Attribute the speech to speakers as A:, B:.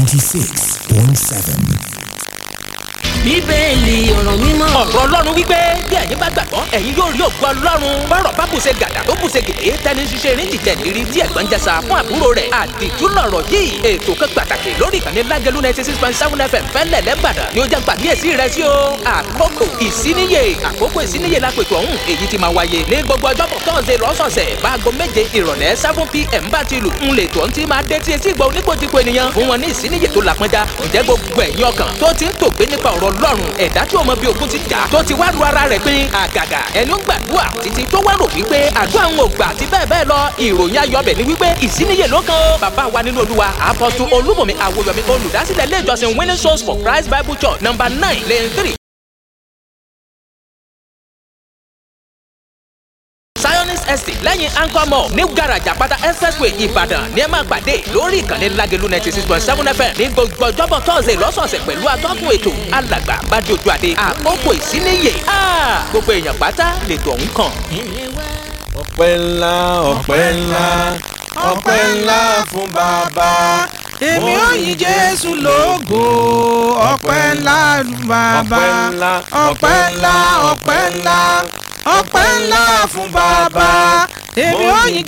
A: 96.7.
B: bíbélì ọ̀rọ̀ mímọ́.
C: ọ̀rọ̀ ọlọ́run wípé bí ẹ̀yin bá gbàgbọ́ ẹ̀yin yóò rí ògo ọlọ́run bọ́rọ̀ bá bùṣe gàdà tó bùṣe gèdè tẹni ṣiṣẹ́ eré jìjẹ́ lérí tí ẹ̀gbọ́n jẹsà fún àbúrò rẹ̀ àdìtú lọ̀rọ̀ yìí ètò kan pàtàkì lórí ìkànnì lágẹ̀lú ninety six point seven fm fẹ́lẹ̀ lẹ́bàdàn ni ó jẹ́ pàkíyèsí rẹ̀ sí o àkókò ìsíníyè àkókò ìsíníyè lápètò ọ̀hún èyí ti máa wáyé ní gbogbo ọjọ́bọ̀ tọ́sẹ̀ lọ́sọ̀ọ̀sẹ̀ báago méje ìrọ̀lẹ́ seven pm bá ti lù ń lè tó ń ti máa dé tí etí ìgbà oníkojúko ènìyàn fún wọn ní ìsíníyè tó lápọ́njá ǹjẹ́ gbogbo ẹ̀yin ọkàn tó ti ń tògbé nípa ọ̀rọ̀ ọlọ́run ẹ̀dá tí o mọ bí ogun ti jà tó ti wá ru ara rẹ̀ pín àgàgà ẹni ń gbàdúrà títí tó wá rò wípé àdúrà ń gbà àti bẹ́ẹ̀ bẹ́ẹ̀ lọ ìròyìn ayọ̀bẹ̀ ni wípé ìsíníyè ló kan ó bàbá wa nínú olúwa apọ́tù olúmọ̀mí àwòyọ̀mí olùdásílẹ̀ ilé ìjọsìn winning souls for christ bible church number nine lane three zionist estate lẹ́yìn anchor mall ní garaja pátá expressway ìbàdàn ní ẹ máa pàdé lórí ìkànnì lágẹ̀lú ninety six point seven fm ní gbogbo ọjọ́bọ̀ tọ́sẹ̀ lọ́sọ̀ọ̀sẹ̀ pẹ̀lú atọ́kùn ètò alàgbà bàdé ojú adé àkókò ìsíníyè gbogbo èèyàn pátá lètò ọ̀hún kàn.
D: ọpẹ́ ńlá ọpẹ́ ńlá ọpẹ́ ńlá fún bàbá.
E: èmi ò yìn jésù lógo ọpẹ́ ńlá bàbá ọpẹ́ ńlá ọpẹ́ ńlá ọpẹ́ ńlá fún bàbá èmi ò yìn